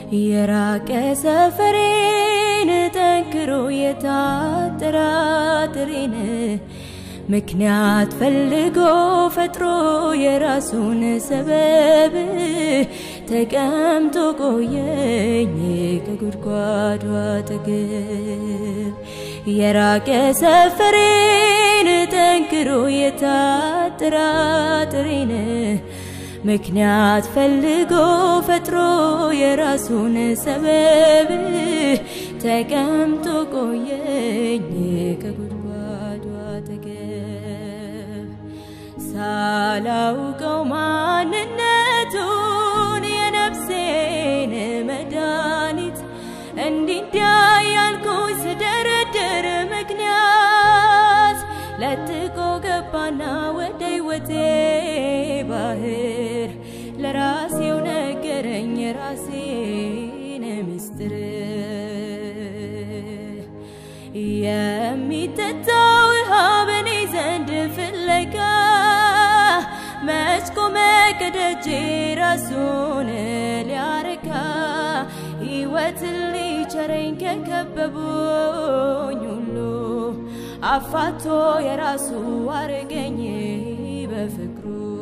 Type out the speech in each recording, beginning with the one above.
የራቀ ሰፈሬን ጠንክሮ የታጠራጥሬን ምክንያት ፈልጎ ፈጥሮ የራሱን ሰበብ ተቀምጦ ቆየኝ ከጉድጓዱ አጠገብ የራቀ ሰፈሬን ጠንክሮ የታጠራጥሬን ምክንያት ፈልጎ ፈጥሮ የራሱን ሰበብ ተቀምጦ ቆየኝ ከጉድጓዱ አጠገብ ሳላውቀው ማንነቱን የነፍሴን መድኃኒት እንዲዳ ያልኩኝ ስደረድር ምክንያት ለጥቆ ገባና ወደ ሕይወቴ ባህር ለራሴው ነገረኝ የራሴን ምስጢር የሚጠጣው ውሃ በኔ ዘንድ ፍለጋ መች ቆመ ከደጄ ራሱን ሊያረካ ሕይወትን ሊቸረኝ ከከበቡኝ ሁሉ አፋቶ የራሱ አረገኝ በፍቅሩ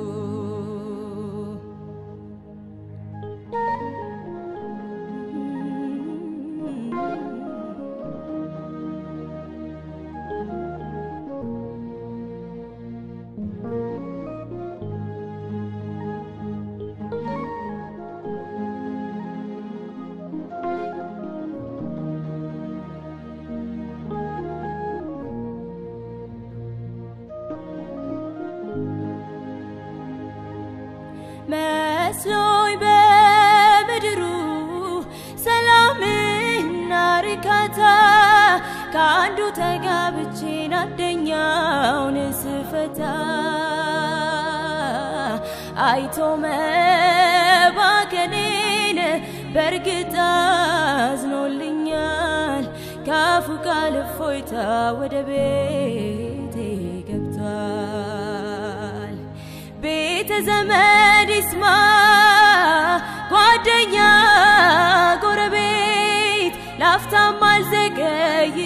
መስሎኝ በምድሩ ሰላምና ርካታ ከአንዱ ተጋብቼን አንደኛውን ስፈታ አይቶ መባከኔን በእርግጥ አዝኖልኛል። ካፉ ቃል እፎይታ ወደ ቤቴ ገብቷል። ቤተ ዘመድ ይስማ ጓደኛ ጎረቤት ላፍታም አልዘገይ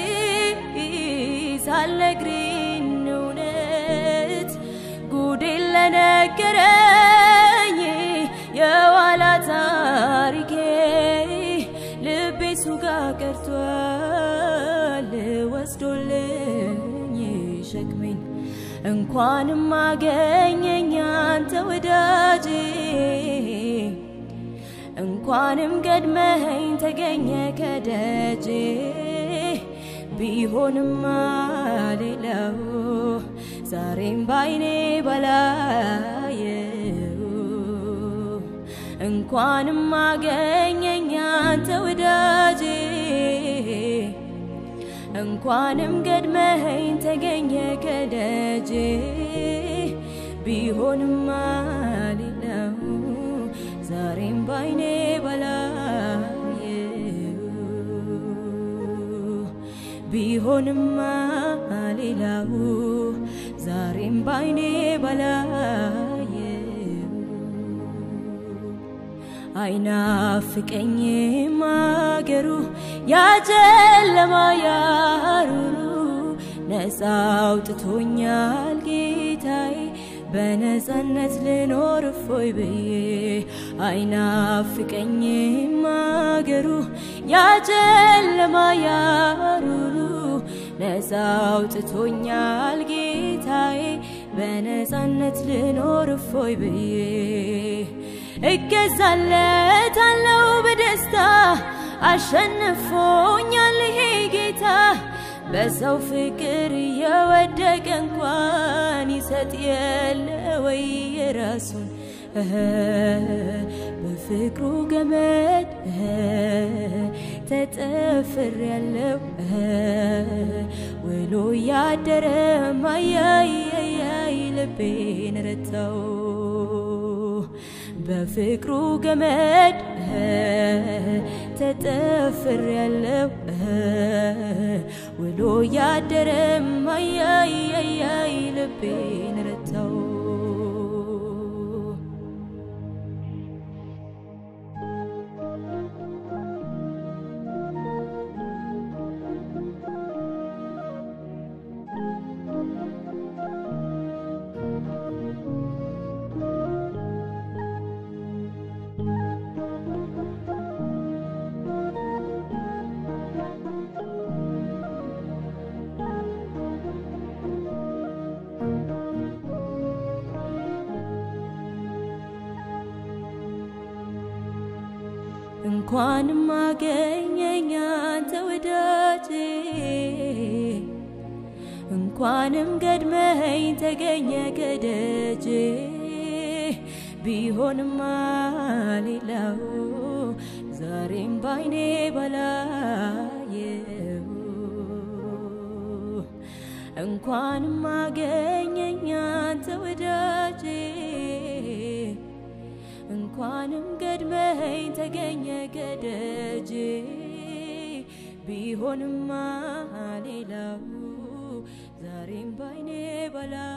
ሳልነግሪን እውነት ጉዴን ለነገረኝ የኋላ ታሪኬ ልቤ እሱ ጋር ቀርቷል ወስዶልኝ ሸክሜን እንኳንም አገኘኝ አንተ ወዳጄ እንኳንም ገድመኸኝ ተገኘ ከደጄ ቢሆንማ ሌላው ዛሬም ባይኔ ባላየው እንኳንም አገኘኝ አንተ ወዳጄ እንኳንም ገድመኸኝ ተገኘ ከደጄ ቢሆንማ ሌላው ዛሬም ባይኔ ባላየው ቢሆንማ ሌላው ዛሬም ባይኔ ባላየው አይናፍቀኝም አገሩ ያጨለማ ያሩሩ ነፃ አውጥቶኛል ጌታዬ በነፃነት ልኖር እፎይ ብዬ አይናፍቀኝም አገሩ ያጨለማ ያሩሩ ነፃ አውጥቶኛል ጌታዬ በነፃነት ልኖር እፎይ ብዬ እገዛለታለው በደስታ አሸንፎኛል ይሄ ጌታ በሰው ፍቅር የወደቀ እንኳን ይሰጥ የለ ወይ የራሱን በፍቅሩ ገመድ ተጠፍር ያለው ውሎ ያደረ ማያያያይ ልቤን ረታው በፍቅሩ ገመድ ተጠፍር ያለው ውሎ ያደረ ማያያያይ ልቤን ረታው እንኳንም አገኘኝ አንተ ወዳጄ እንኳንም ገድመኸኝ ተገኘ ከደጄ ቢሆንማ ሌላው ዛሬም ባይኔ ባላየው እንኳንም አገኘኝ አንተ ወዳጄ እንኳንም ገድመኸኝ ተገኘ ከደጄ ቢሆንማ ሌላው ዛሬም ባይኔ ባላ